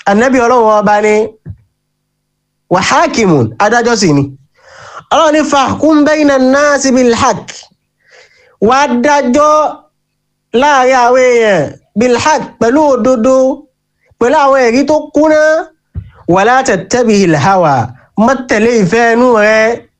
anabi ọlọ́run ọba ni wa hakimun adájọ́ sì ni ọlọ́run ní fahkum bayna an-nasi bil haqq wá dájọ́ láàrin àwọn èèyàn bil haqq pẹ̀lú òdodo pẹ̀lú àwọn ẹ̀rí tó kúnná wala tattabihil hawa má tẹ̀lé ìfẹ́ inú rẹ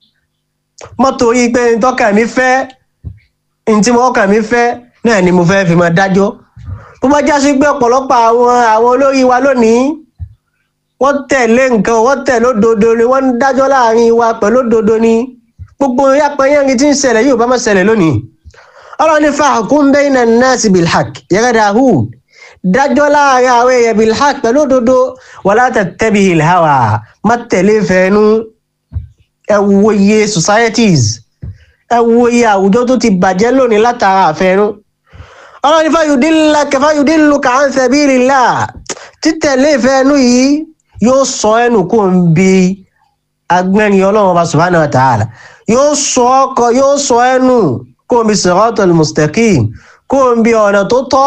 má torí pé ntọ́kà mi fẹ́ ntí mo ọkà mi fẹ́ náà ni mo fẹ́ fi máa dájọ́ bó bá já sí pé ọ̀pọ̀lọpọ̀ àwọn àwọn olórí wa lónìí wọ́n tẹ̀lé nǹkan wọ́n tẹ̀lé òdodo ni wọ́n ń dájọ́ láàrin wa pẹ̀lú òdodo ni gbogbo yàpẹ̀yẹ́rin tí ń ṣẹlẹ̀ yóò bá má ṣẹlẹ̀ lónìí ọlọ́run ní fahkum bayna an-nasi bil haqq yàrá dahud dájọ́ láàrin àwọn èèyàn bil haqq pẹ̀lú òdodo wala tattabihil hawa má tẹ̀lé fẹ́ẹ́nu ẹ wo iye societies ẹ wo iye àwùjọ tó ti bàjẹ́ lónìí látara àfẹ́nu ọlọ́run ní fayudillaka fayudilluka an sabilillah títẹ̀lé fẹ́ẹ́nu yìí yóò sọ ẹnu kó ń bi agbẹ́rin ọlọ́run ọba subhanahu wa ta'ala yóò sọ ọkọ yóò sọ ẹnu kó ń bi siratal mustaqim kó ń bi ọ̀nà tó tọ́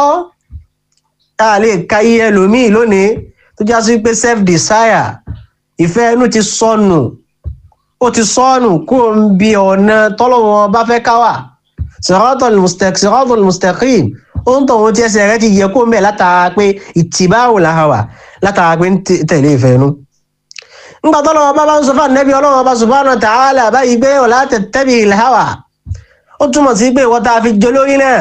a lè ka iye ẹlòmíì lónìí tó já sí pé self desire ìfẹ́ ẹnu ti sọnù ó ti sọnù kó ń bi ọ̀nà tọ́lọ́run ọba fẹ́ káwà siratal mustaqim siratal mustaqim ó ń tọ̀hún tí ẹsẹ̀ rẹ ti yẹ kó ń bẹ̀ látara pé ìtìbáwò làhàwà látara pé ń tẹ̀lé ìfẹ́ inú. ńgbà tó lọ́wọ́ bá bá ń sọ fún ànẹ́bí ọlọ́run ọba subhanahu wa ta'ala báyìí pé ọ̀la tẹ̀tẹ̀bì ìlhàwà ó túmọ̀ sí pé ìwọ́n tá a fi jẹ lórí náà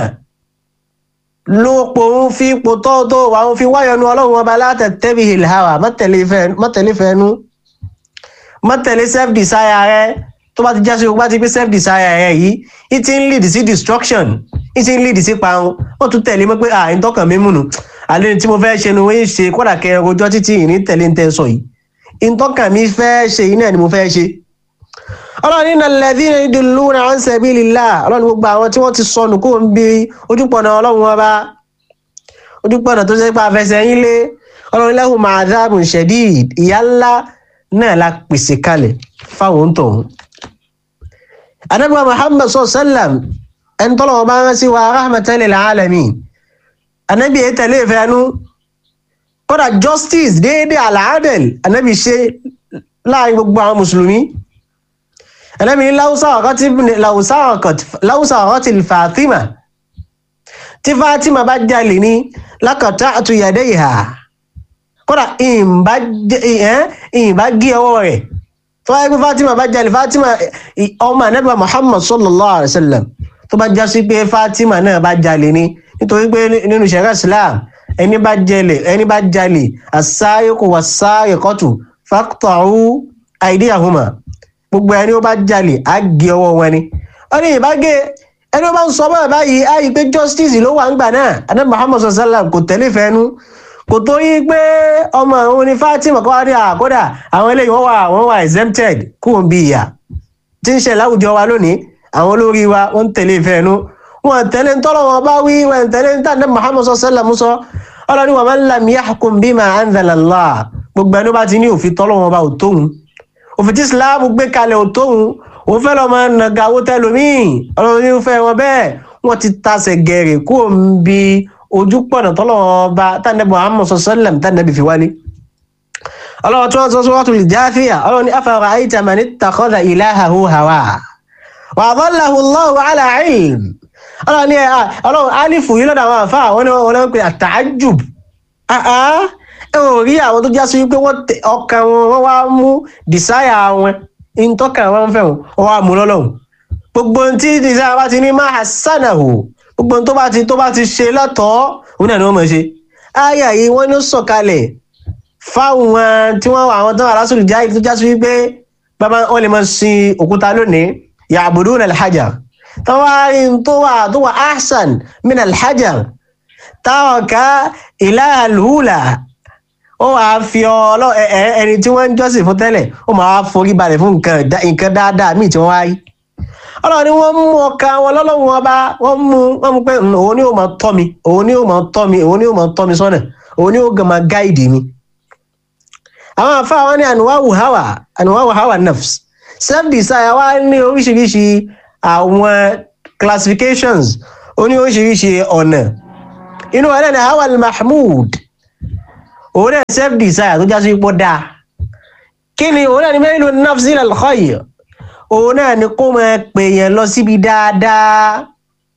ló pòun fi ipò tó tó wà ń fi wáyọnu ọlọ́run ọba látẹ̀tẹ̀bì ìlhàwà mọ́tẹ̀lé ìfẹ́ inú mọ́tẹ̀lé self desire rẹ tó bá ti já sí gbogbo ti pé self desire rẹ yìí it ti ń lead sí destruction it ti ń lead sí parun wọ́n tún tẹ̀lé mọ́ pé à ń tọkàn mí múnu àlẹ́ tí mo fẹ́ ṣe ni wọ́n ṣe kódà kẹ rojọ́ títí ìní tẹ̀lé ń tẹ́ sọ yìí ìtọ́kàn mi fẹ́ ṣe yìí náà ni mo fẹ́ ṣe. ọlọ́run innal ladhina yudilluna an sabilillah ọlọ́run gbogbo àwọn tí wọ́n ti sọnù kó ń bi ojúpọ̀nà ọlọ́run ọba ojúpọ̀nà tó ṣe pé àfẹsẹ̀ yín lé ọlọ́run lahum adhabun shadid ìyà ńlá náà la pèsè kalẹ̀ fáwọn tọ̀hún. anábìwá muhammad sallam ẹni tọ́lọ́wọ́ bá ń sí wa rahmatan lil alamin anabi yẹ tẹ̀lé ìfẹ́nu kódà justice déédéé alaadel anabi ṣe láàrin gbogbo àwọn mùsùlùmí anabi ní láwùsá ọ̀kọ́tì fatima tí fatima bá jalè ní lákàtà àtúnyàdé ìhà kódà ìyìnbá gé ọwọ́ rẹ̀ tó wáyé pé fatima bá jalè fatima ọmọ anabi muhammad sallallahu alaihi wa sallam tó bá jásí pé fatima náà bá jalè ní nítorí pé nínú ṣẹ̀rẹ́ islam ẹni bá jalè ẹni bá jalè as-sariqu was-sariqatu faqta'u aydiyahuma gbogbo ẹni ó bá jalè á gé ọwọ́ wọn ni ó ní ìbágé ẹni ó bá ń sọ báyìí báyìí á yí pé justice ló wà ń gbà náà adé muhammad sallam kò tẹ̀lé fẹ́nu kò tó yí pé ọmọ òun ni fatima kọ́ wá ní àkọ́dà àwọn eléyìí wọ́n wà wọ́n wà exempted kúrò bí ìyà tí ń ṣe láwùjọ wa lónìí àwọn olórí wa wọ́n ń tẹ̀lé fẹ́nu wọn tẹ̀lé ń tọ́lọ̀ wọn bá wí wọn tẹ̀lé ń tàn ní muhammad sallam sọ ọlọ́ni wa man lam yahkum bima anzala Allah gbogbo ẹni bá ti ní òfin tọ́lọ̀ wọn bá ò tóun òfin tí islam gbé kalẹ̀ ò tóun òun fẹ́ lọ́mọ nàgàwó tẹlómìn ọlọ́ni fẹ́ wọn bẹ́ẹ̀ wọ́n ti tasẹ̀ gẹ̀rẹ̀ kó ń bi ojú pọ̀nà tọ́lọ̀ wọn bá tàn ní muhammad sallam tàn ní fi wálé ọlọ́wọ́ tí wọ́n sọ suratul Jathiyah ọlọ́ni afara'ayta man ittakhadha ilahahu hawa wa adallahu Allahu ala ilm ọlọ́run ní ọlọ́run alifu yìí lọ́dọ̀ àwọn àfa àwọn wọn náà ń pè àtàjùb ẹ ò rí àwọn tó jásí wípé ọkàn wọn wọ́n wá mú desire wọn ìtọ́kà wọn fẹ́ wọn wọ́n wá mú lọ́lọ́run gbogbo tí desire bá ti ní máa hasanahu gbogbo tó bá ti tó bá ti ṣe lọ́tọ̀ọ́ òun náà ni wọ́n mọ̀ ṣe àyà yìí wọ́n ní sọ̀kalẹ̀ fáwọn tí wọ́n wà àwọn tó wà lásìkò jáì tó jásí wípé bàbá wọn lè máa sin òkúta lónìí ya'buduna al-hajar tọ́wárí tó wà tó wà ahsan min alhajar táwọn ká ilaha alhula ó wàá fi ọlọ́ ẹni tí wọ́n ń jọ́sìn fún tẹ́lẹ̀ ó máa forí balẹ̀ fún nǹkan dáadáa míì tí wọ́n wáyé ọlọ́run ni wọ́n mú ọkà wọn lọ́lọ́run ọba wọ́n mú wọ́n mú pé òun ni ó máa tọ́ mi òun ni ó máa tọ́ mi òun ni ó máa tọ́ mi sọ́nà òun ni ó gàn máa gáìdì mi. àwọn àfa wọn ní ànúwáwù hawa ànúwáwù hawa nafs self desire wa ní oríṣiríṣi àwọn classifications ó ní oríṣiríṣi ọ̀nà inú wa náà ni hawa al-mahmud òun náà self desire tó já sí ipò dáa kí ni òun náà ni mailu nafsi ila al-khayr òun náà ni kó máa pè yẹn lọ síbi dáadáa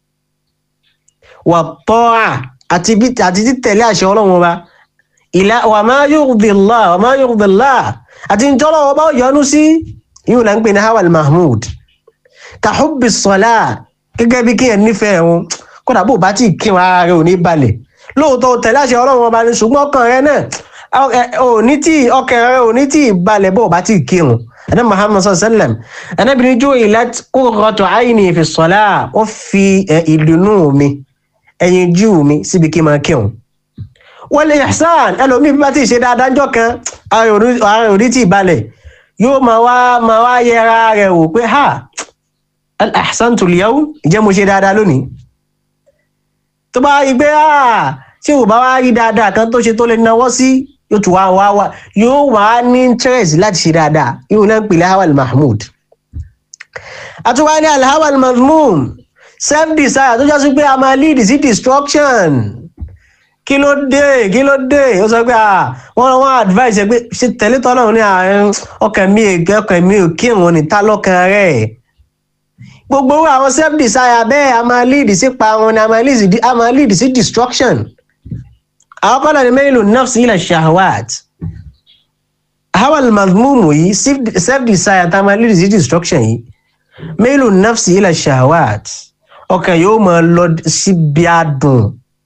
wà tọ́à àti títẹ̀lé àṣẹ ọlọ́run ọba ìlà wà máa yurdi Allah wà máa yurdi Allah àti ń tọ́lọ́ ọba yọ́nú sí yóò là ń pè ní hawal mahmud ka hubbi salah gẹ́gẹ́ bí kíyàn nífẹ̀ẹ́ wọn kódà bó bá tí kí wọn ara rẹ ò ní balẹ̀ lóòótọ́ tẹ̀lé àṣẹ ọlọ́run ọba ní ṣùgbọ́n ọkàn rẹ náà ò ní tí ọkàn rẹ ò ní tí balẹ̀ bó bá tí kírun ẹ̀nà muhammad sallam ẹ̀nàbìnrin jó ìlàt qurratu ayni fi salah ó fi ìdùnnú mi ẹ̀yìn jú mi síbi kí n máa kírun wal ihsan ẹlòmíì bí bá ti ṣe dáadáa jọ kan ara ò ní tí balẹ̀ yóò máa wá máa wá yẹra rẹ̀ wò pé ha al ahsantu al yawm ìjẹ́ mo ṣe dáadáa lónìí tó bá rí pé tí ò bá wá rí dáadáa kan tó ṣe tó lè náwó sí yóò tún wá wá wá yóò wá ní interest láti ṣe dáadáa yóò náà ń pè lahawal mahmud àtúwá ní alhawal mazmum self desire tó jásí pé a máa lead sí destruction kí ló dé kí ló dé ó sọ pé wọ́n wọ́n advice ẹ pé ṣe tẹ̀lé tọ́lọ́run ní ọkàn mi ọkàn mi ò kírun ní ta lọ́kàn rẹ̀ gbogbo àwọn self desire bẹ́ẹ̀ a máa lead sí parun ni a máa lead sí destruction àwọn kọ́lá ni mẹ́lò nafsi ila shahwat hawal mazmumu yìí self desire ta máa lead sí destruction yìí mẹ́lò nafsi ila shahwat ọkàn yóò máa lọ síbi adùn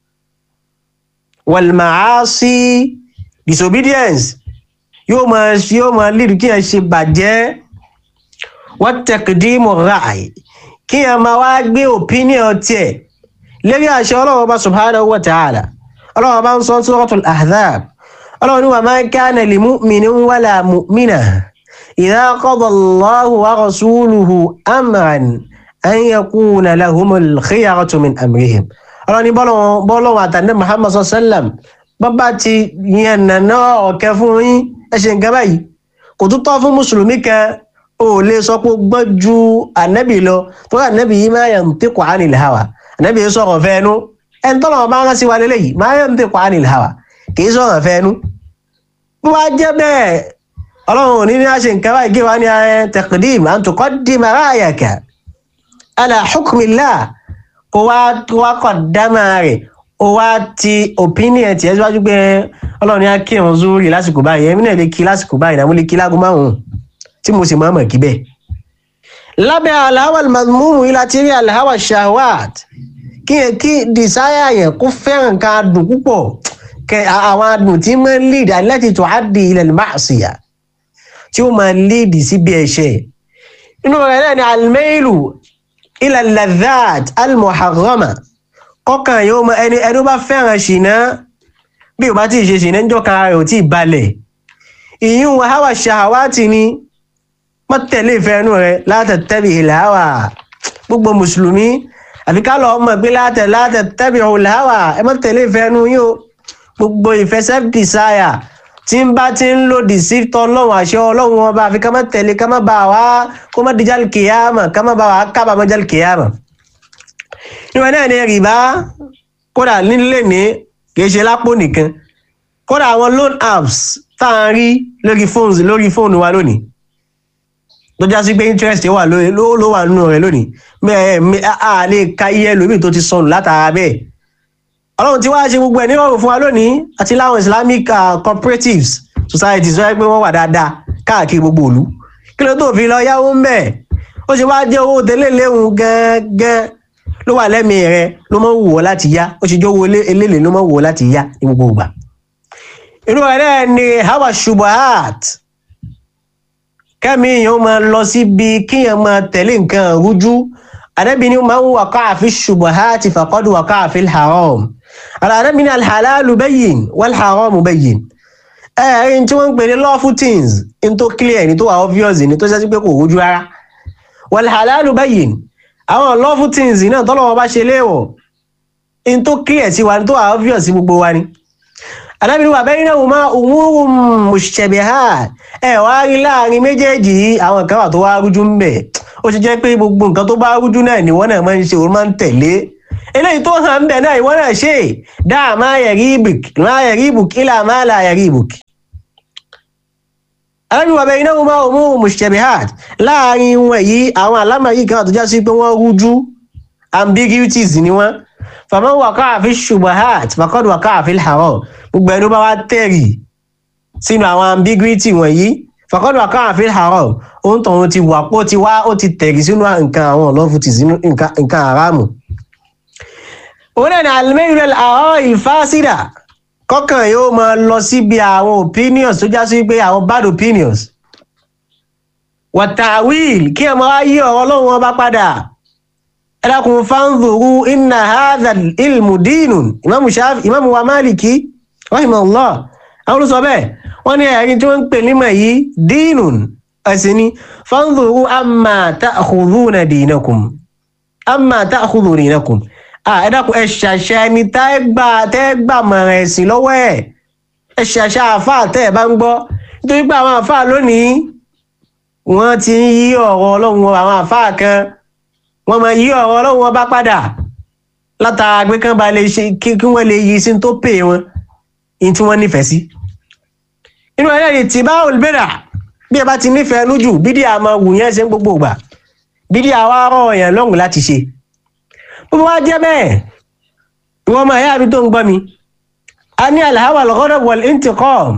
wal maasi disobedience yóò máa yóò máa lead kí ẹ ṣe bàjẹ́ wat taqdimu ra'i kí ẹ máa wá gbé opinion tiẹ̀ lérí àṣẹ ọlọ́run ọba subhanahu wa ta'ala ọlọ́run ọba ń sọ suratul ahzab ọlọ́run ní wa ma kana li mu'minin wala mu'minah idha qada Allahu wa rasuluhu amran an yakuna lahumul khiyaratu min amrihim ọlọ́run ní bọ́lọ́run àtàndé muhammad sallam bọ́bá ti yẹn nàná ọ̀kẹ́ fún yín ẹ ṣe nǹkan báyìí kò tún tọ́ fún mùsùlùmí kan ó lè sọ pé gbọ́n ju ànábì lọ tó rà ànábì yìí máa yantiqu anil hawa ànábì yìí sọ̀rọ̀ fẹ́ẹ́nu ẹni tọ́lọ̀ ọba ń sí wa lélẹ́yìí máa yantiqu anil hawa kì í sọ̀rọ̀ fẹ́ẹ́nu. bí wàá jẹ́ bẹ́ẹ̀ ọlọ́run ò ní ní àṣẹ nǹkan báyìí kí wàá ní taqdim an tuqaddima ra'yaka ala hukmillah kó wá qaddama rẹ̀ ó wá ti opinion tiẹ̀ síwájú pé ọlọ́run ní á kírun zúrì lásìkò báyìí ẹ̀mí náà lè kí lásìkò báyìí náà mo lè kí láago márùn-ún tí mo sì máa mọ̀ kí bẹ́ẹ̀. lábẹ́ alhawa mazmumu yìí láti rí alhawa shahwat kí yẹn kí desire yẹn kó fẹ́ràn ká dùn púpọ̀ kẹ àwọn adùn tí máa ń lead allati tuaddi ila al-ma'siyah tí ó máa lead síbi ẹ̀ṣẹ̀. inú rẹ̀ náà ni almailu ila al-ladhat al-muharrama kọ́kàn yóò mọ ẹni ẹni bá fẹ́ràn ṣìnà bí o bá tí ì ṣe ṣìnà ń jọ́ka rẹ̀ ò tí ì balẹ̀ ìyún hawa shahawati ni má tẹ̀lé ìfẹ́ inú rẹ̀ látẹ̀tẹ̀bì ìlàwà gbogbo mùsùlùmí àfi ká lọ mọ̀ pé látẹ̀ látẹ̀tẹ̀bì ìlàwà ẹ má tẹ̀lé ìfẹ́ inú yín o gbogbo ìfẹ́ self desire tí ń bá ti ń lòdì sí tọ́lọ́run àṣẹ ọlọ́run ọba àfi ká má tẹ̀lé ká má bá wa kó má di jal kìyàmà ká má bá wa kábàámọ̀ jal kìyàmà ìwọ náà ní rìbá kódà nílé ní kì í ṣe lápò nìkan kódà àwọn loan apps tá à ń rí lórí fóònù lórí fóònù wa lónìí tó já sí pé interest wà ló ló wà nínú rẹ̀ lónìí bẹ́ẹ̀ a lè ka iye ẹlòmíì tó ti sọnù látara bẹ́ẹ̀ ọlọ́run tí wàá ṣe gbogbo ẹ̀ nírọ̀rùn fún wa lónìí àti láwọn islamic uh, cooperatives societies wáyé pé wọ́n wà dáadáa káàkiri gbogbo ìlú kí ló tó fi lọ yáwó ń bẹ̀ ó ṣe wáá jẹ́ owó tẹ́lẹ̀ léwu gẹ́gẹ́ ló wà lẹ́mìí rẹ ló máa ń wù ọ́ láti yá ó ṣe jẹ́ owó eléèlé ló máa ń wù ọ́ láti yá ní gbogbo ìgbà inú rẹ̀ náà ni hawa shubahat kẹ́mi yẹn ó máa lọ síbi kíyàn máa tẹ̀lé nǹkan rújú àdẹ́bí ni máa ń wàkọ́ àfi shubuhati faqad wàkọ́ àfi haram àdẹ́bí ni alhalalu bayyin wal haramu bayyin ẹ̀ẹ́rin tí wọ́n ń pè ní lawful things in tó clear ní tó wà obvious ní tó ṣẹ́sí pé kò rújú rárá wal halalu bayyin àwọn lawful things náà tọ́lọ́wọ́ bá ṣe léèwọ̀ in tó clear sí wa ní tó wà obvious sí gbogbo wa ni alábìrì wà bẹ́ẹ̀ náà máa umurun mushtabihat ẹ̀ wá rí láàrin méjèèjì yìí àwọn kan wà tó wá rújú ń bẹ̀ ó ṣe jẹ́ pé gbogbo nǹkan tó bá rújú náà ni wọ́n náà máa ń ṣe òun máa ń tẹ̀lé eléyìí tó hàn ń bẹ̀ náà ìwọ náà ṣe dáa máa yẹ̀rí ibùk máa yẹ̀rí ibùk ilà máa là yẹ̀rí ibùk. alábi wà bẹ́ẹ̀ iná wọn máa mú mushtabihat láàrin wọn yìí àwọn alámàrí kan àtúnjá sí pé wọ́n rújú ambiguities ni wọ́n faman waqa'a fi shubahat faqad waqa'a fil haram gbogbo ẹni bá wá tẹ̀rì sínú àwọn ambiguity wọ̀nyí faqad waqa'a fil haram ohun tọ̀hún ti wà pọ̀ ti wá ó ti tẹ̀rì sínú nǹkan àwọn ọlọ́fù ti sínú nǹkan haramu. òun náà ni al-mayl al-ara' al-fasida kọ́kàn yóò máa lọ síbi àwọn opinions tó já sí pé àwọn bad opinions. wa ta'wil kí ẹ máa yí ọ̀rọ̀ ọlọ́run wọn bá padà ẹlẹ́kùn fanzuru inna hadha ilmu dinun imamu shafi imamu wa maliki rahimahullah àwọn olùsọ bẹ́ẹ̀ wọ́n ní ẹ̀rí tí wọ́n ń pè nímọ̀ yìí dinun ẹ̀sìn ni fanzuru amma ta'khudhuna dinakum amma ta'khudhu dinakum ẹ̀dàkùn ẹ̀ṣàṣà ni tẹ́gbà mọ̀ràn ẹ̀sìn lọ́wọ́ ẹ̀ ẹ̀ṣàṣà àfà tẹ́ ẹ̀ bá ń gbọ́ nítorí pé àwọn àfà lónìí wọ́n ti ń yí ọ̀rọ̀ ọlọ́run àwọn àfà kan wọ́n máa yí ọ̀rọ̀ ọlọ́run wọn bá padà látara pé kán bá lè ṣe kí wọ́n lè yí sí tó pè wọn ní tí wọ́n nífẹ̀ẹ́ sí. inú ẹ̀rẹ́ ni tí bá olùbẹ̀rà bí ẹ bá ti nífẹ̀ẹ́ lójú bídí àmọ́ wù yẹn ṣe ń gbogbo ìgbà bídí àwa rọ̀ èèyàn lọ́rùn láti ṣe. bó bá jẹ́ bẹ́ẹ̀ ìwọ́n máa yá mi tó ń gbọ́ mi. a ní alhawa al-ghadab wal-intiqam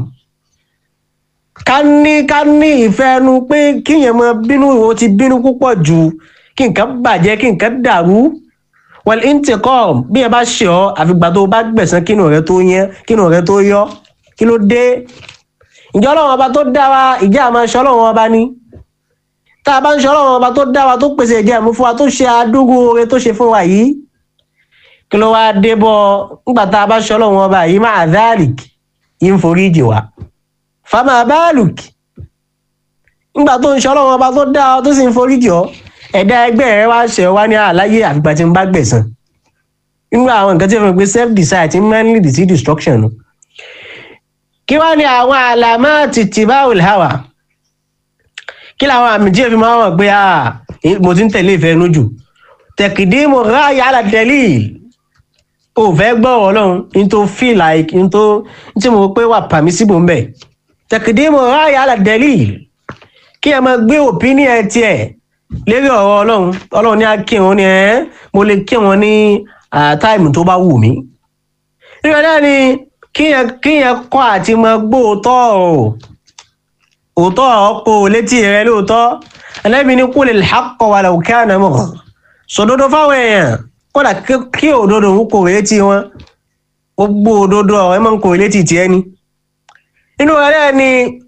ká ní ká ní ìfẹ́ ẹnu pé kíyẹn máa bínú ìwọ ti bínú púpọ̀ jù kí nǹkan bàjẹ́ kí nǹkan dàrú wal intiqam bí ẹ bá ṣe ọ àfìgbà tó bá gbẹ̀sán kínú rẹ tó yẹn kínú rẹ tó yọ kí ló dé ìjọ ọlọ́run ọba tó dá wa ìjẹ́ àmọ́ ṣe ọlọ́run ọba ní tá a bá ń ṣe ọlọ́run ọba tó dá wa tó pèsè ìjẹ́ àmú fún wa tó ṣe àdúgbò oore tó ṣe fún wa yìí kí ló wáá dé bọ́ nígbà tá a bá ṣe ọlọ́run ọba yìí máa dhalik yìí ń forí jì wá fama baluk nígbà tó ń ṣe ọlọ́run ọba tó dá wa tó sì ń forí jì ọ́ ẹ̀dá ẹgbẹ́ rẹ wá ṣe wá ní àláyé àfìgbà tí ń bá gbẹ̀san nínú àwọn nǹkan tí wọ́n pe self decide ti máa ń lead sí destruction nu kí wá ní àwọn àlàmà tìtìbáwìl hawa kí làwọn àmì tí èfi máa wọ̀ pé mo ti ń tẹ̀lé ìfẹ́ inú jù tẹ̀kìdímù ráàyè alàdẹ́lì ò fẹ́ gbọ́ ọlọ́run ní tó feel like ní tó tí mo pé wà permissible ń bẹ̀ tẹ̀kìdímù ráàyè alàdẹ́lì kí ẹ máa gbé opinion tiẹ̀ lérí ọ̀rọ̀ ọlọ́run ọlọ́run ní akírun ni ẹ́ mo lè kírun ní táìmù tó bá wù mí. nígbà náà ni kíyẹn kọ́ àti mọ gbóòótọ́ ọ̀rọ̀ òótọ́ ọ̀rọ̀ kó o létí rẹ lóòótọ́ ẹlẹ́bi ní qul al-haqqa walau kana murra sòdodo fáwọn èèyàn kódà kí òdodo ń kò létí wọn gbogbo òdodo ọ̀rọ̀ ẹ máa ń kò létí tiẹ̀ ni. nínú ẹ̀rẹ́ ni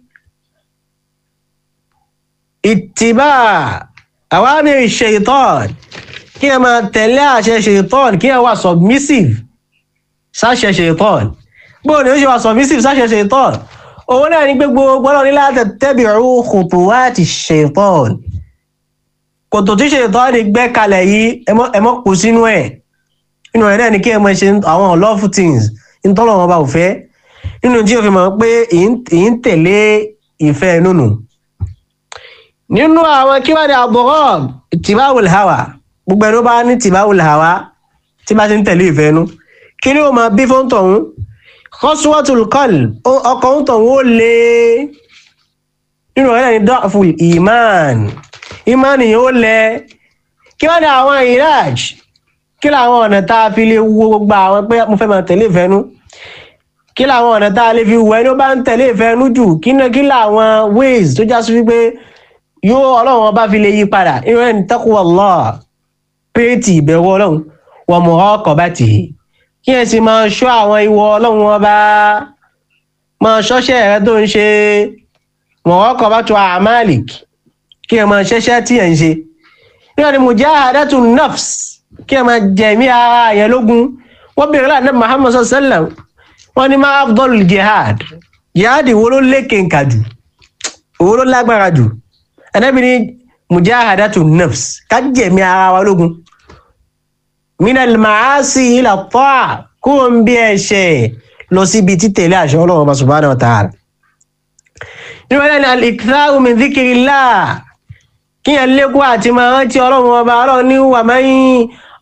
ìtìbá awamir shaitan kí ẹ máa tẹ̀lé àṣẹ shaitan kí ẹ wà submissive sáṣẹ shaitan gbọ́dọ̀ ni ó ṣe wà submissive sáṣẹ shaitan òun náà ní pé gbogbo ọlọ́run ní láti tabi'u khutuwati shaitan kòtò tí shaitan ní gbẹ́ kalẹ̀ yìí ẹ mọ́ kó sínú ẹ̀ nínú ẹ̀ náà ni kí ẹ máa ṣe àwọn unlawful things nítorí wọn bá ò fẹ́ nínú tí o fi mọ̀ pé èyí ń tẹ̀lé ìfẹ́ nínú nínú àwọn kí wọ́n ní àbọ̀rọ̀ tìbáwòl hawa gbogbo ẹni ó bá ní tìbáwòl hawa tí bá ti ń tẹ̀lé ìfẹ́ nu kí ni ó máa bí fún tọ̀hún khaswatul qalb ọkọ̀ ń tọ̀hún ó lé nínú ọ̀rẹ́ ní dọ́fùl iman iman yìí ó lẹ kí wọ́n ní àwọn iraj kí làwọn ọ̀nà tá a fi lè wo gbogbo àwọn pé mo fẹ́ máa tẹ̀lé ìfẹ́ nu kí làwọn ọ̀nà tá a lè fi wo ẹni ó bá ń tẹ̀lé ìfẹ́ nu jù kí làwọn ways tó já sí wípé yóò ọlọ́run ọba fi lè yí padà irú ẹni taqwa Allah péètì ìbẹ̀wò ọlọ́run wa muraqabatihi kí ẹ sì máa ṣọ́ àwọn ìwọ ọlọ́run ọba máa ṣọ́ṣẹ́ rẹ tó ń ṣe muraqabatu a'malik kí ẹ máa ṣẹ́ṣẹ́ tí ẹ̀ ń ṣe irú ẹni mujahadatu nafs kí ẹ máa jẹ̀mí ara yẹn lógun wọ́n bèèrè láti nàbì Muhammad sallallahu alaihi wasallam wọ́n ní ma afdalul jihad jihad wo ló lékè nkà jù wo ló lágbára jù anabi ni mujahadatu nafs ká jẹ̀mí ara wa lógun minal maasi ila ta'a kó ń bí ẹ̀ṣẹ̀ lọ síbi títẹ̀lé àṣẹ Ọlọ́run ọba subhanahu wa ta'ala nínú ẹ̀rẹ́ ni al-iktharu min dhikrillah kí yẹn lékún àti máa rántí Ọlọ́run ọba Ọlọ́run ní wa man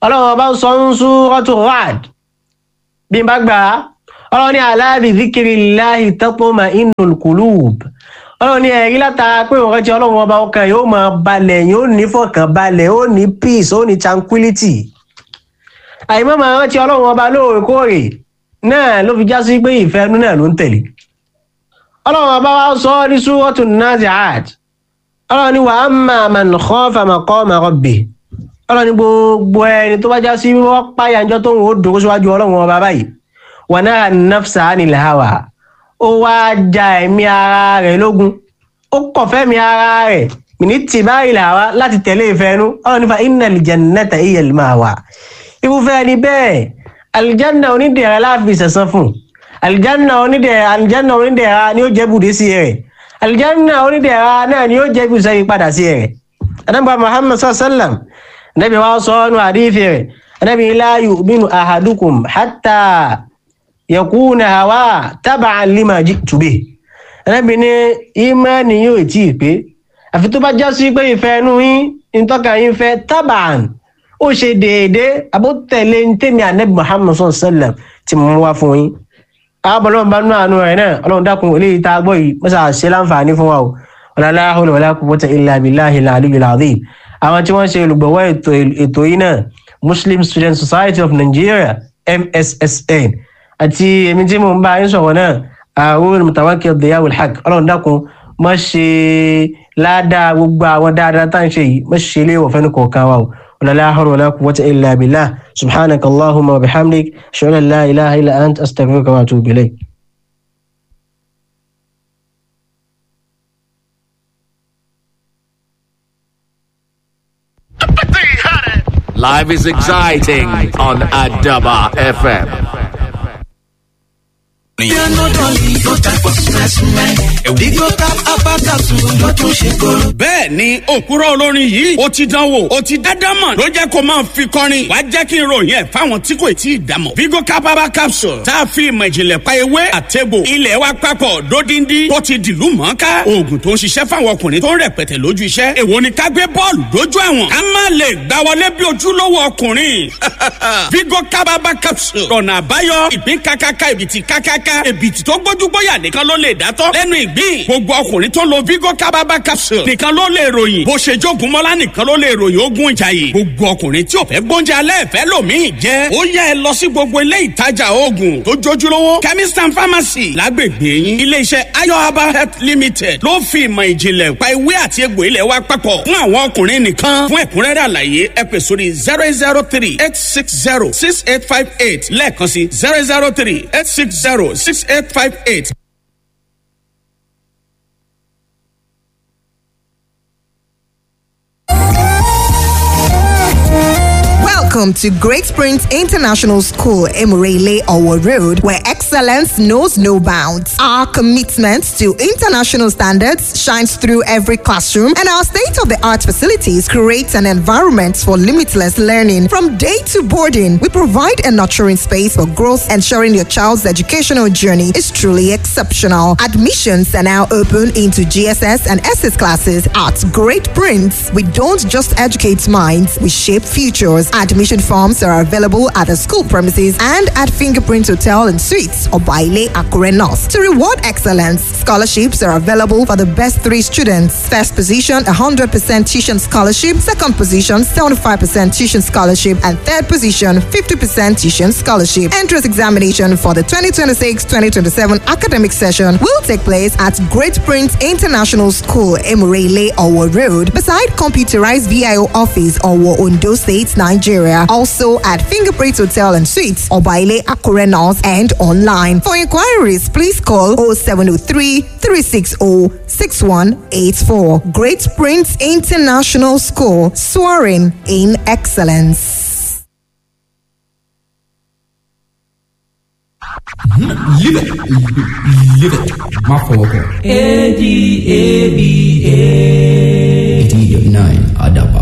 ọlọ́run ọba ń sọ ń Suratu Ra'd bí n bá gbà á ọlọ́run ní ala bi dhikrillahi tatma'innul qulub ọlọ́run ní ẹ̀rí látara pé òun rántí ọlọ́run ọba ọkàn yóò máa balẹ̀ yóò ní fọkànbalẹ̀ ó ní peace ó ní tranquility àìmọ́ máa rántí ọlọ́run ọba lóòrèkóòrè náà ló fi já sí pé ìfẹ́ inú náà ló ń tẹ̀lé ọlọ́run ọba wa sọ ọ́ ní Suratun Nazi'at ọlọ́run ní wa amma man khafa maqama rabbih ọlọ́run ní gbogbo ẹni tó bá já sí wọ́n páyà ńjọ́ tó ń wò ó dòkó síwájú ọlọ́run ọba báyìí wa naha an-nafsa 'anil hawa ó wá ja ẹ̀mí ara rẹ̀ lógun ó kọ̀ fẹ́mi ara rẹ̀ ní tìbáyìí làwa láti tẹ̀lé ìfẹ́ inú ọlọ́run ní fa innal jannata hiya al-ma'wa irúfẹ́ ẹni bẹ́ẹ̀ alìjánà onídẹ̀ẹ́ra láàfin ìsẹ̀sán fún alìjánà onídẹ̀ẹ́ra alìjánà onídẹ̀ẹ́ra ni ó jẹ́ bùdé sí rẹ̀ alìjánà onídẹ̀ẹ́ra náà ni ó jẹ́ bùsẹ̀ yìí padà sí rẹ̀ anábà muhammad sallam nabi wa sọ ọ́nù àdífì rẹ̀ anábì la yu'minu ahadukum hatta yakuna hawa taba'an lima ji'tu bih anábì ní ìmánì yóò tí ì pé àfi tó bá já sí pé ìfẹ́ inú yín ìtọ́ka yín fẹ́ taba'an ó ṣe déédéé abótẹ̀lé ń tẹ̀mí anabi muhammad sallallahu alayhi wa sallam tí mo wá fún yín. àwọn ọlọ́run bá nú àánú rẹ̀ náà ọlọ́run dákun eléyìí tá a gbọ́ yìí mọ́sá ṣe láǹfààní fún wa o wala hawla wala quwwata illa billahi al-aliyyil azim. àwọn tí wọ́n ṣe olùgbọ̀wọ́ ètò yìí náà muslim student society of nigeria mssn àti èmi tí mo ń bá yín sọ̀rọ̀ náà àwọn mutawakkil diyawul haq ọlọ́run dákun má ṣe ládàá gbogbo àwọn dáadáa tá à ń ṣe yìí má ṣe léwọ̀ fẹ́ni kọ̀ọ̀kan wa o ولا لا حول ولا قوة إلا بالله سبحانك اللهم وبحمدك أشهد أن لا إله إلا أنت أستغفرك وأتوب إليك Life is exciting on Adaba FM. bẹ́ẹ̀ ni òkúrọ̀ olórin yìí ó ti dánwò ó ti dádámọ̀ ló jẹ́ kó máa fi kọrin wá jẹ́ kí n ròyìn ẹ̀ fáwọn tí kò tí ì dámọ̀. vigo capaba capsule tá a fi ìmọ̀ ìjìnlẹ̀ pa ewé àtẹ̀bò ilẹ̀ wa papọ̀ dódindi tó ti dìlú mọ́ká oògùn tó ń ṣiṣẹ́ fáwọn ọkùnrin tó ń rẹpẹtẹ lójú iṣẹ́ èwo ni ká gbé bọ́ọ̀lù dójú àwọn ká má lè gbá wọlé bí ojúlówó ọkùnrin vigo capaba capsule ọ̀nà àbáyọ ìpín kákáká ìbìtì kákáká èbìtì tó gbójú gbóyà nìkan ló lè dátọ́ lẹ́nu ìgbín gbogbo ọkùnrin tó lo vigo kábàbà capsule nìkan ló lè ròyìn bó ṣe jogun mọ́lá nìkan ló lè ròyìn ogun ìjàyè gbogbo ọkùnrin tí ò fẹ́ gbóúnjẹ alẹ́ fẹ́ lòmíì jẹ́ ó yẹ ẹ lọ sí gbogbo ilé ìtajà oògùn tó jójúlówó chemist and pharmacy lágbègbè yín iléeṣẹ́ ayo herbal health limited ló fi ìmọ̀ ìjìnlẹ̀ pa ewé àti egbò ilẹ̀ wa papọ̀ fún àwọn ọkùnrin nìkan fún ẹ̀kúnrẹ́rẹ́ àlàyé ẹ pè sórí zero zero three eight six zero six eight five eight lẹ́ẹ̀kan sí zero zero three eight six zero six eight five eight. Welcome to Great Springs International School, Emurele Owo Road, where excellence knows no bounds. Our commitment to international standards shines through every classroom, and our state of the art facilities create an environment for limitless learning. From day to boarding, we provide a nurturing space for growth, ensuring your child's educational journey is truly exceptional. Admissions are now open into GSS and SS classes at Great Prince. We don't just educate minds, we shape futures. Admission forms are available at the school premises and at Fingerprint Hotel and Suites or Baile Akure North. To reward excellence, scholarships are available for the best three students. First position, 100% tuition scholarship. Second position, 75% tuition scholarship. And third position, 50% tuition scholarship. Entrance examination for the 2026-2027 academic session will take place at Great Prince International School, Emurele, Owo Road, beside computerized VIO office, Owo, Ondo State, Nigeria. Also at Fingerprint Hotel and Suites, Obaile Akure North, and online. For inquiries, please call 0703 360 6184. Great Prince International School, soaring in excellence. Live it. Live it. My fault. A D A B A. 89 Adab